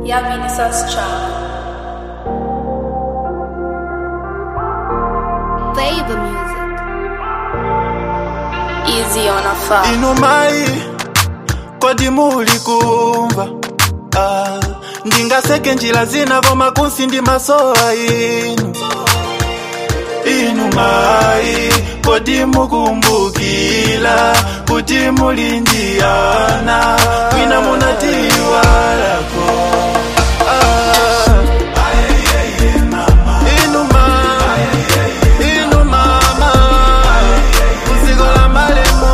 Yamini Child. Favor music. Easy on a far. inumai kodi muli kumva ah, ndingaseke njira zina koma kunsi ndi masowa inu inumai kodi mukumbukila kuti muli ndi ana mwina munatiwalako ah, inuma inumama kuziko la malemu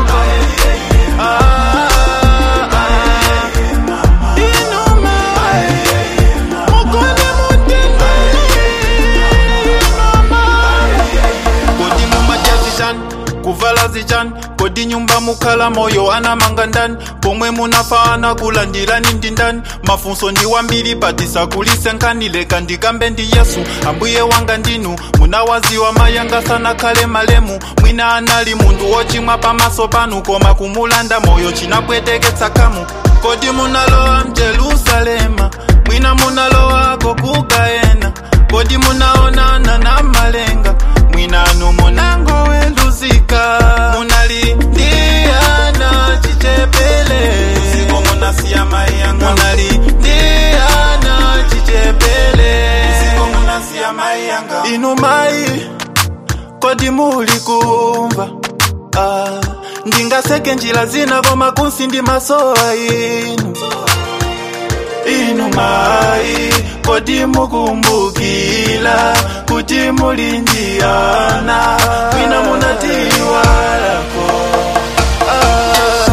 kodi mumajazichan kuvala zichan kodi nyumba mukhala moyo anamanga ndani pomwe munafaana kulandilani ndi ndani mafunso ndi wambiri patisakulise nkhanileka ndikambe ndi yesu ambuye wanga ndinu munawaziwa mayanga sanakhale malemu mwina anali munthu wochimwa pamaso panu koma kumulanda moyo chinapweteketsa kamu kodi munalowa mjerusalema mwina munalowako kugayena kodi munaonana na malenga mwinanu munangoweluzika munalindiyana chichepele usiku munasiya mayanga munalindiyana chichepele usiku munasiya mayanga inu mai kodi muli kumva ah, ndingaseke njira zina koma kunsi ndi masowa inu inu mai kodi mukumbukila kuti muli ndi ana mwina munatiwalako ah,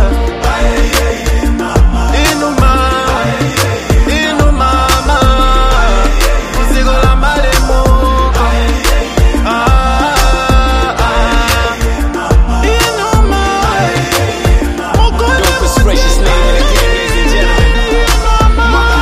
inu ma inu mama kuziko la malemu ah, ah, inu mai mukona His gracious name and again, ladies and gentlemen.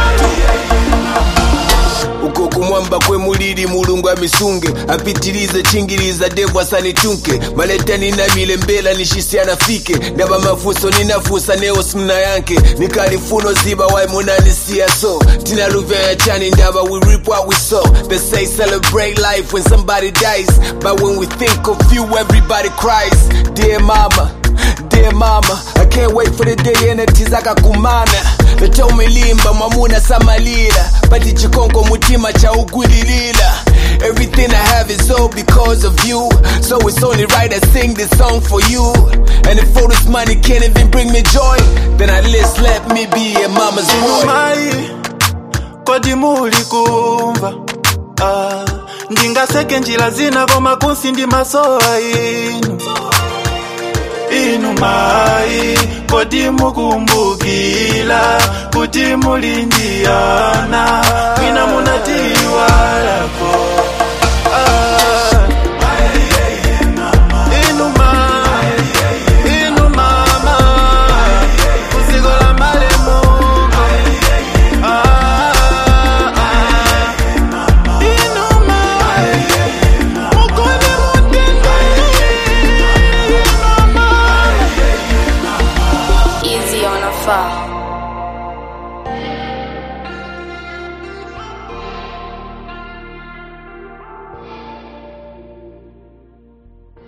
uko kumwamba kwe mulili mulungu amisunge apitilize chingiliza devu asanitunke maleta ninamile mbela nishisi anafike ndaba mafuso ninafusa neo simna yanke nikalifuno ziba wai munanisia so tinaluvya ya chani ndaba we reap what we sow they say celebrate life when somebody dies but when we think of you everybody cries dear mama Dear mama, I can't wait for the day enetizaka kumana vetomilimba mwamuna samalila pati chikongo mutima cha ugwililila Everything I have is all because of you So it's only right I sing this song for you And if all this money can't even bring me joy Then at least let me be a mama's boy mai kodi muli kumva ah, ndingaseke njira zina koma kunsi ndi masowa inu inu mai kodi mukumbukila kuti muli ndi ana mwina munatiwalako